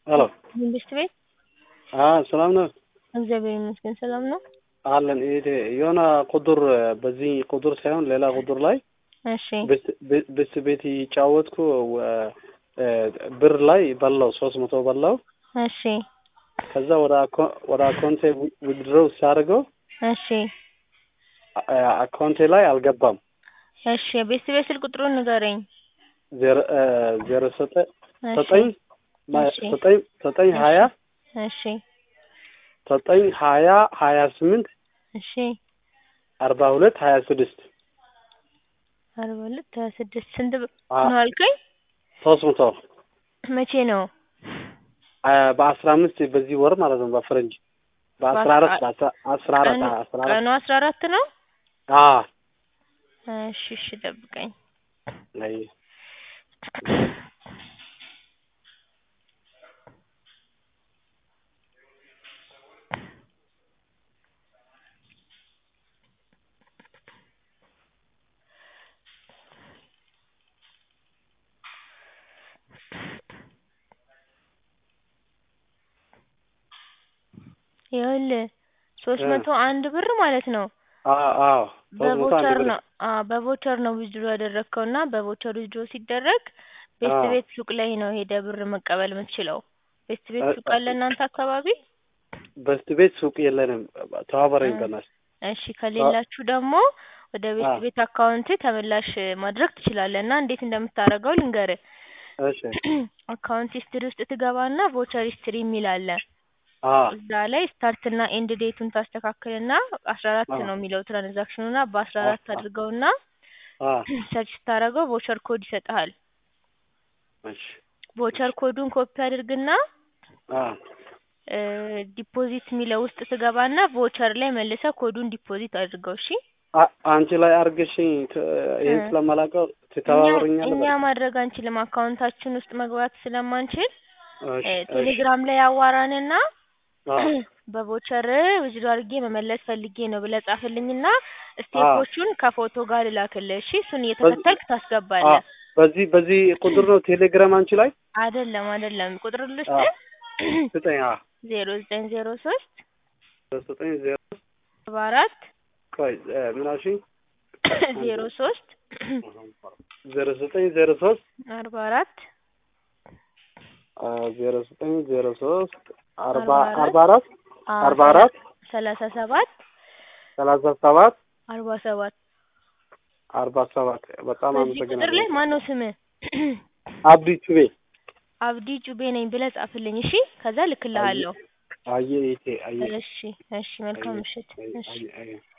ሄሎ መንግስት ቤት ሰላም ነው እግዚአብሔር ይመስገን ሰላም ነው። አለን ይሄ የሆነ ቁጥር በዚህ ቁጥር ሳይሆን ሌላ ቁጥር ላይ እሺ ብስ ቤት ይጫወትኩ ብር ላይ በላው ሶስት መቶ በላው። እሺ ከዛ ወደ አኮ- ወደ አካውንቴ ዊድሮው ሲያደርገው እሺ አካውንቴ ላይ አልገባም። እሺ የቤት ቤት ስልክ ቁጥሩን ንገረኝ። ዜሮ ዜሮ ዘጠኝ እሺ ዘጠኝ ማ- እሺ ዘጠኝ ዘጠኝ ሀያ እሺ ዘጠኝ ሀያ ሀያ ስምንት እሺ አርባ ሁለት ሀያ ስድስት አርባ ሁለት ሀያ ስድስት ስንት ብር አ- ነው አልከኝ? ሶስት መቶ መቼ ነው? አ- በአስራ አምስት በዚህ ወር ማለት ነው በፈረንጅ በአስራ አራት በአስራ- አስራ አራት ቀኑ አስራ አራት ቀኑ አስራ አራት ነው? አ እሺ እሺ ጠብቀኝ። አይ ይኸውልህ ሶስት እ መቶ አንድ ብር ማለት ነው አ አዎ ሶስት መቶ አንድ በቮቸር ብር ነው አዎ በቮቸር ነው ዊዝድሮ ያደረግከው እና በቮቸር ዊዝድሮ ሲደረግ ቤስት አዎ ቤት ሱቅ ላይ ነው ሄደህ ብር መቀበል የምትችለው። ቤስት ቤት እ- ሱቅ አለ እናንተ አካባቢ? በስት ቤት ሱቅ የለንም። ተባበረኝ እ በናትህ። እሺ ከሌላችሁ ደግሞ ወደ አ ቤስት ቤት አካውንት ተመላሽ ማድረግ ትችላለህ እና እንዴት እንደምታደርገው ልንገርህ። እሺ አካውንት ሂስትሪ ውስጥ ትገባና ቮቸር ሂስትሪ የሚል አለ። አ እዛ ላይ ስታርት እና ኤንድ ዴቱን ታስተካክልና አስራ አራት አ ነው የሚለው ትራንዛክሽኑ እና በአስራ አ አራት አ አድርገውና አ ሰርች ስታደርገው ቮቸር ኮድ ይሰጥሃል። እሺ ቮቸር ኮዱን ኮፒ አድርግና አ እ ዲፖዚት የሚለው ውስጥ ትገባና ቮቸር ላይ መልሰህ ኮዱን ዲፖዚት አድርገው። እሺ አ- አንቺ ላይ አርግሽኝ ት- እ ይሄን ስለማላውቀው እኛ ትተባበረኛለህ? እኛ በቃ ማድረግ አንችልም አካውንታችን ውስጥ መግባት ስለማንችል እሺ እ እሺ ቴሌግራም ላይ አዋራንና አ በቮቸር ዊዝድሮ አድርጌ መመለስ ፈልጌ ነው ብለህ ጻፍልኝና አ ስቴፖቹን ከፎቶ ጋር ልላክልህ። እሺ እሱን በዚህ እየተከተልክ አ ታስገባለህ። በዚህ በዚህ ቁጥር ነው ቴሌግራም አንቺ ላይ አይደለም አይደለም ቁጥር አ ልስጥህ ስጠኝ። አ ዜሮ ዘጠኝ ዜሮ ሶስት ዘጠኝ ዜሮ አርባ አራት ቆይ እ ምን አልሽኝ? ዜሮ ሶስት ዜሮ ዘጠኝ ዜሮ ሶስት አርባ አራት አ ዜሮ ዘጠኝ ዜሮ ሶስት አርባ አርባ አርባ አራት አራት አ አርባ ሰላ አራት ሰላሳ ሰባት ሰላሳ ሰባት አርባ ሰባት አርባ ሰባት በጣም በዚህ ቁጥር አመሰግናለሁ። ላይ ማነው ስምህ? አብዲ ቹቤ አብዲ ጩቤ ነኝ ብለህ ጻፍልኝ። እሺ ከዛ አየ ልክልሃለሁ። አየ ይቴ አየ እሺ እሺ መልካም አየ ምሽት። አየ እሺ አየ አየ